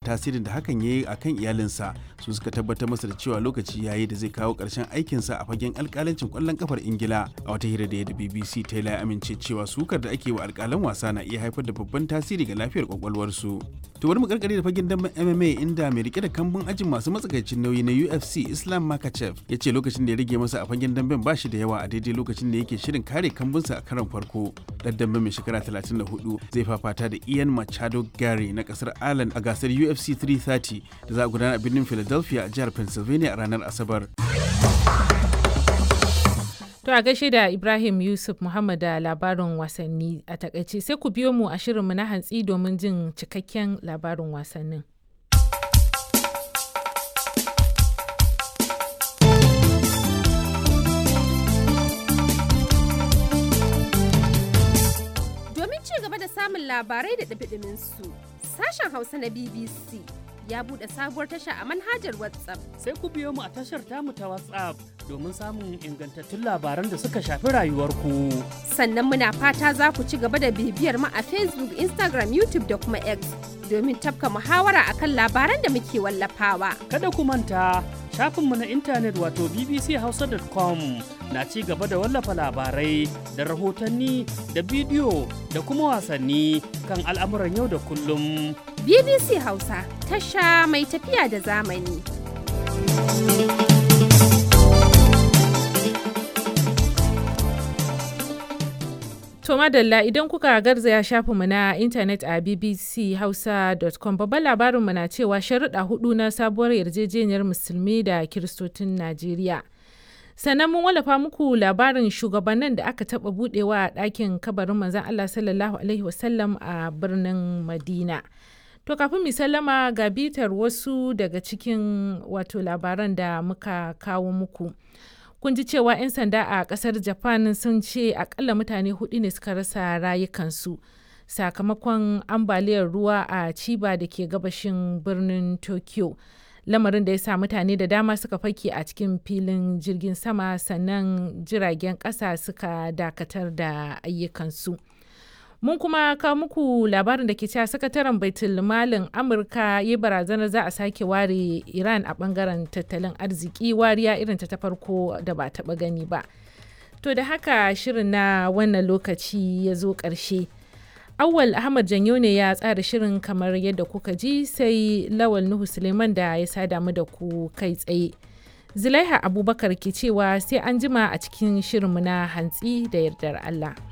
tasirin da hakan ya yi a kan iyalinsa su suka tabbatar masa da cewa lokaci ya yi da zai kawo ƙarshen aikinsa a fagen alƙalancin ƙwallon kafar ingila a wata hira da ya da bbc taylor ya amince cewa sukar da ake wa alƙalan wasa na iya haifar da babban tasiri ga lafiyar kwakwalwarsu to bari mu karkare da fagen damben mma inda mai rike da kambun ajin masu matsakaicin nauyi na ufc islam makachev ya ce lokacin da ya rage masa a fagen damben ba shi da yawa a daidai lokacin da yake shirin kare kambunsa a karon farko dan damben mai shekara 34 zai fafata da ian machado gary na kasar ireland a gasar ufc 330 da za a gudana a birnin philadelphia a jihar pennsylvania a ranar asabar To a gaishe da Ibrahim Yusuf Muhammad da labarin wasanni a takaice sai ku biyo mu a shirinmu na hantsi domin jin cikakken labarin wasannin. Domin ci gaba da samun labarai da ɗabiɗimin su, sashen Hausa na BBC ya buɗe sabuwar tasha a manhajar WhatsApp. Sai ku biyo mu a tashar tamu ta WhatsApp domin samun ingantattun labaran da suka shafi rayuwarku. Sannan muna fata za ku ci gaba da bibiyar mu a Facebook, Instagram, YouTube da kuma X domin tafka muhawara akan labaran da muke wallafawa. Kada ku manta shafinmu na intanet wato bbchausa.com na ci gaba da wallafa labarai da rahotanni da bidiyo da kuma wasanni kan al'amuran yau da kullum. BBC Hausa tasha mai tafiya da zamani. To madalla idan kuka garzaya shafinmu na intanet a bbchausa.com babban labarinmu na cewa sharuɗa hudu na sabuwar yarjejeniyar musulmi da kiristocin Najeriya. sannan mun wallafa muku labarin shugabannin da aka taɓa budewa a ɗakin kabarin manzon Allah sallallahu alaihi wasallam a birnin Madina. To kafin mu sallama ga bitar wasu daga cikin wato labaran da muka kawo muku. Kun ji cewa 'yan sanda a kasar Japan sun ce akalla mutane hudu ne suka rasa rayukansu sakamakon ambaliyar ruwa a Chiba da ke gabashin birnin Tokyo. Lamarin da ya sa mutane da dama suka fake a cikin filin jirgin sama sannan jiragen ƙasa suka dakatar da ayyukansu. mun kuma kawo muku labarin da ke cewa sakataren baitul malin amurka ya barazanar za a sake ware iran a bangaren tattalin arziki wariya irin ta farko da ba taba gani ba to da haka shirin na wannan lokaci ya zo ƙarshe awwal ahmad janyo ne ya tsara shirin kamar yadda kuka ji sai lawal nuhu suleiman da ya sada mu da ku kai tsaye zulaiha abubakar ke cewa sai an jima a cikin shirinmu na hantsi da yardar allah